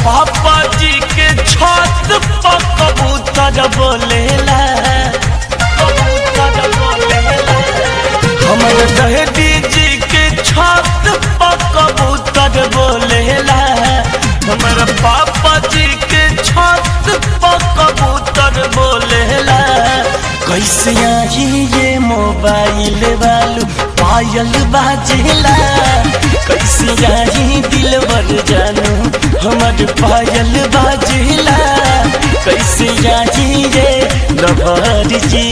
पापा जी के छत पर कबूतर बोलेला कबूतर बोलेला हमर दहदी जी के छत पर कबूतर बोलेला हमर पापा जी के छत पर कबूतर बोलेला कैसे आई ये मोबाइल वालू पायल बाजेला कैसे आई दिलवर जानू हमर पायल बाजेला कैसे आई ये लवर जी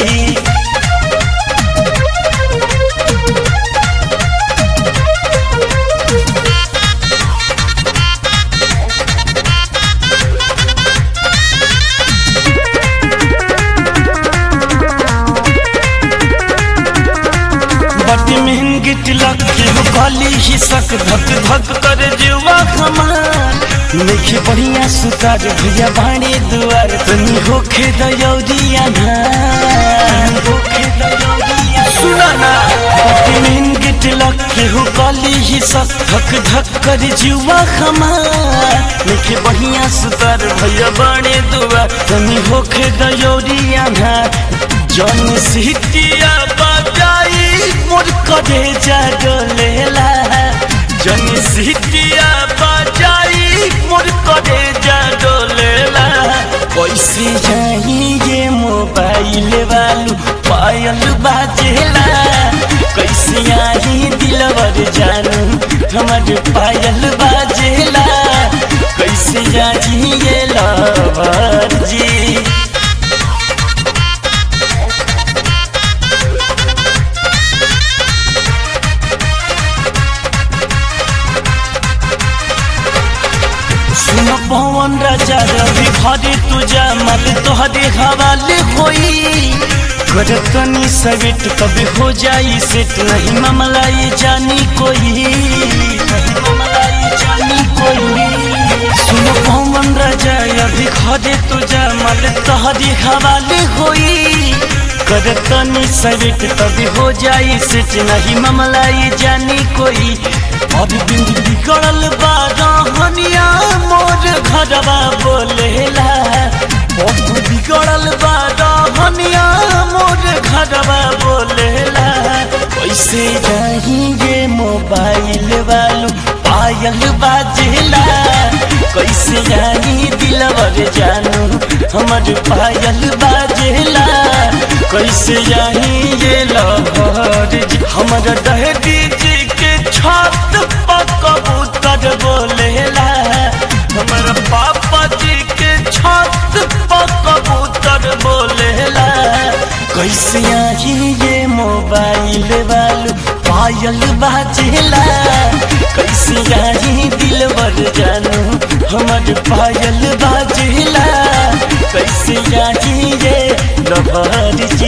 बड़ी महंगी तिलक के हो गली ही सक धक धक कर जुआ हमार नइखे बढ़िया सुतार भैया बाणे दुआर तनी होखे दयौरिया ना होखे दयौरिया सुना ना बड़ी महंगी तिलक के हो गली ही सक धक धक कर जुआ हमार नइखे बढ़िया सुतार भैया बाणे दुआर तनी होखे दयौरिया ना जन सिटिया बजाई मोर करे जा डोलेला जन सिटिया बजाई मोर करे जा डोलेला कैसे जाई ये मोबाइल वालू पायल बाजेला कैसे आई दिलवर जानू हमर पायल बाजेला कैसे आई ये लवर जी सुन पवन राजा रवि घरे तुझा मल तोहरे हवाले होई कर तनी सविट कभी हो जाई सेट नहीं मामला ये जानी कोई नहीं मामला ये जानी कोई सुन पवन राजा अभी घरे तुझा मल तोहरे हवाले होई कर तनी सविट कभी हो जाई सेट नहीं मामला ये जानी कोई और बिंद बिगड़ल बारहनिया मोर घरवा बोलेला बहुत बिगड़ल बारहनिया मोर घरवा बोलेला कैसे जाएंगे मोबाइल वालू पायल बाजेला कैसे जानी दिलवर जानू हमर पायल बाजेला कैसे जानी ये लहर हमर दहदी जी के छत पर कबूतर बोलेला हमर पापा जी के छत पर कबूतर बोलेला कैसे आई ये मोबाइल वालू पायल बाजेला कैसे आई दिलवर जानू हमर पायल बाजेला कैसे आई ये लवर जी